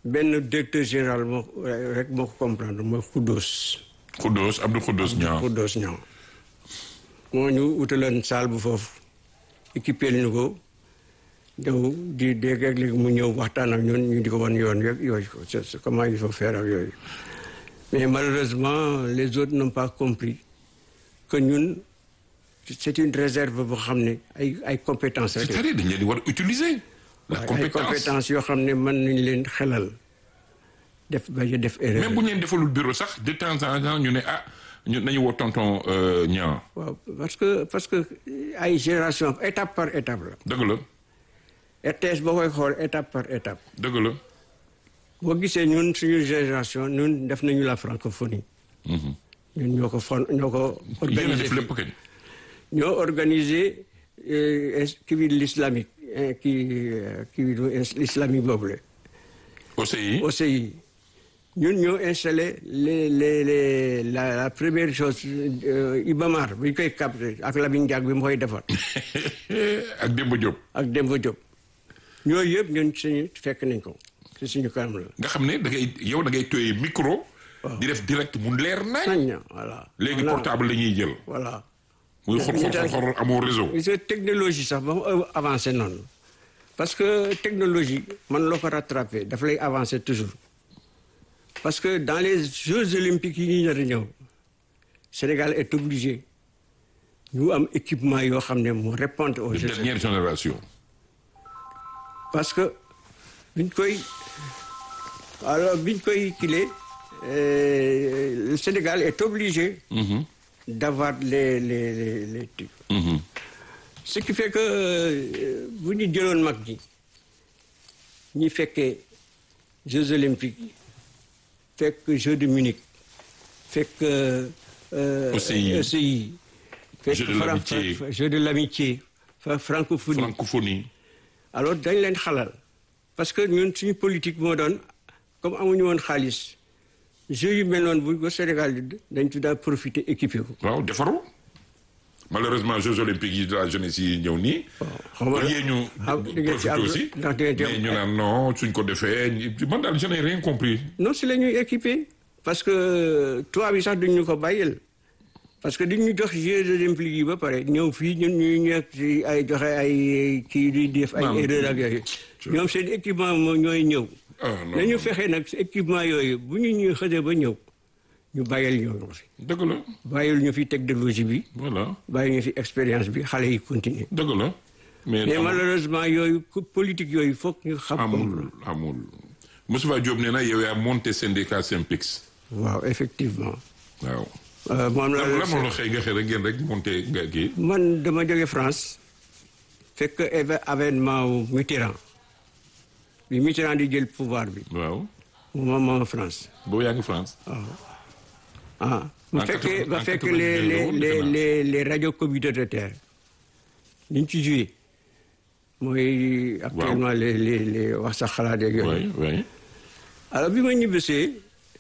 benn directeur général moo rek moo ko comprendre mooy Khoudous. Khoudous Abdou Khoudous Niang Khoudous Niang moo ñu utaloon salle bu foofu équipé ñu ko ñëw di dégg ak léegi mu ñëw waxtaan ak ñun ñu di ko wan yoon yeeg yooyu c'est comment il faut faire ak yooyu mais malheureusement les autres n'ont pas compris que ñun c'est une réserve boo xam ne ay ay compétences rek c'est-à-dire dañ leen di war a utiliser la ay compétence compétences yoo xam ne mën nañ leen xelal def ba ñu def erreur même bu ñu leen defalul bureau sax de temps en temps ñu ne ah ñu nañu woo tonton Niang waaw parce que parce que ay génération étape par étape la dëgg la RTS boo koy xool étape par étape dëgg la boo gisee ñun suñu génération ñun def nañu la francophonie ñun ñoo ko fon ñoo ko yéen a organisé def lépp kañ ñoo organisé kii bi l'islamique eh, kii eh, kii bi l'islamique boobu la OCI OCI ñun ñoo installé les les les la la première chose euh, Ibamar bu ñu koy capté ak Lamine Diack bi mu koy defar ak Demba Diop ak Demba Diop ñooyu yëpp ñun suñu fekk nañ ko ci suñu kanam la nga xam ne da ngay yow da ngay tooyee micro di def direct mu leer nañ nañ na voilà léegi Voilà. portable la ñuy jël voilà muy xor xor xor xor amoo réseau gis nga technologie sax ba mu avancé noonu parce que technologie man loo ko rattrapé daf lay avancer toujours parce que dans les Jeux olympiques yi ñu nar a ñëw Sénégal est obligé ñu am équipement yoo xam ne mu répondre aux de Jeux dernière génération parce que biñ koy alors biñ koy kilee euh, le Sénégal est obligé d'avoir les les les les trucs. Mhm. ce qui fait que euh, bu ñu jëloon mag ñi ñi fekkee Jeux olympiques yi fekk Jeux de Munich fekk euh, OCI. OCI fekk Jeux de Fran- l'amitié. Fra- Jeux de l'amitié fa francophonie francophonie alors dañ leen xalal parce que ñun suñu politique moo doon comme amuñu woon xaalis jeux yu mel noonu bu ko Sénégal di dañ tuddaa profiter équipé ko waaw defaru malheureusement Jeux olympiques yi de la jeunesse yi ñëw nii xam nga au lieu ñu ah, di ngeen ci profité am aussi ndax di ngeen ci am- mais ñu naan non suñ ko defee ñu- man daal je n'ai rien compris non si la ñuy équipé parce que tubaab yi sax duñ ñu ko bàyyil parce que diñ ñu jox Jeux olympiques yi ba pare ñëw fii ñun ñuy ñëw ci ay joxe ay kii di def ay Naam. erreur ak yooyu ñoom seen équipement moo ñooy ñëw ah non nañu fexe nag équipement yooyu bu ñu ñu xësee ba ñëw ñu bàyyil ñoo ko fi dëgg la bàyyil ñu fi technologie bi voilà bàyyi ñu fi expérience bi xale yi continuer dëgg la mais mais amul- malheureusement yooyu ku- politique yooyu foog ñu xam ko amul amul Moustapha Diop nee na yow yaa monté syndicat Synpics waaw effectivement waaw Euh, moom la lan moo la xëy nga xëy rek ngeen rek monté nga kii man dama jóge France fekk éve- avènement wu Mitterrand bi Mitterrand di jël pouvoir bi waaw moom moom France boobu yaa ngi France ah bu En fekkee quatre- ba en fekk 82 les la les woon, les defe naa. les les radios communautaires ni ñu ci joué mooy actuellement les les les wax sa xalaat yeeg yooyu oui oui alors bi ma ñibbisee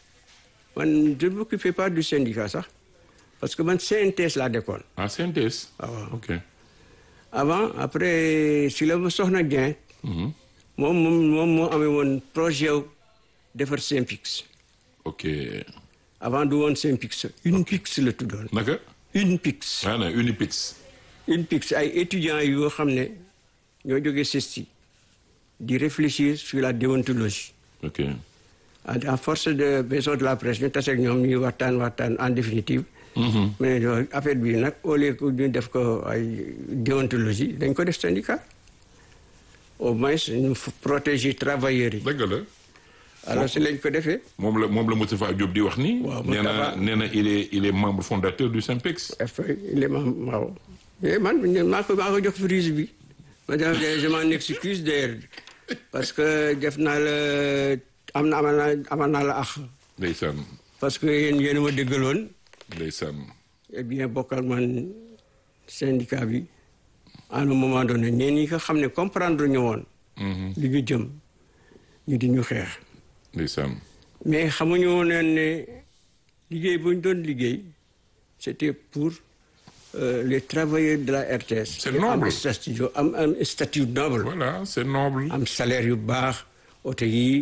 man je ne m'occupais pas du syndicat sax parce que man CNTS laa dekkoon ah synthèse Ah, waaw. ok avant après si la ma soxna Dieng Mhm. moom moom moom moo amee woon projet wu defar Synpics ok avant du woon Synpics Unpix la tuddoon naka Unpix ah non Unipix Unpix ay étudiants yoo xam ne ñoo jógee CESTI di réfléchir sur la déontologie ok à à force de maison de la presse ñu tase ak ñoom ñuy waxtaan waxtaan en définitive. mais yooyu affaire bi nag au lieu que ñu def ko ay déontologie dañ ko def syndicat au moins ñu f- protéger travailleurs yi. dëgg la alors si lañ ko defee. moom la moom la Moustapha Diop di wax nii Waaw, nee na Moustapha. nee na il est il est membre fondateur du Synpex affaire il est membre waaw. mais man maa ko maa ko jox prise bi. ma def je m'en excuse d'ailleurs parce que def naa la am na amal naa amal naa la ax ndeysaan parce que yéen yéen a ma déggaloon. ndeysaan eh bien bokkal man syndicat bi à un moment donné ñeen ñi nga xam ne comprendre ñu woon li ñu jëm ñu di ñu xeex ndeysaan mais xamuñu woon ne liggéey bu ñu doon liggéey c'était pour euh, les travailleurs de la RTS C'est ñu am noble. statut am am statut noble voilà c'est noble am salaire yu baax oto yi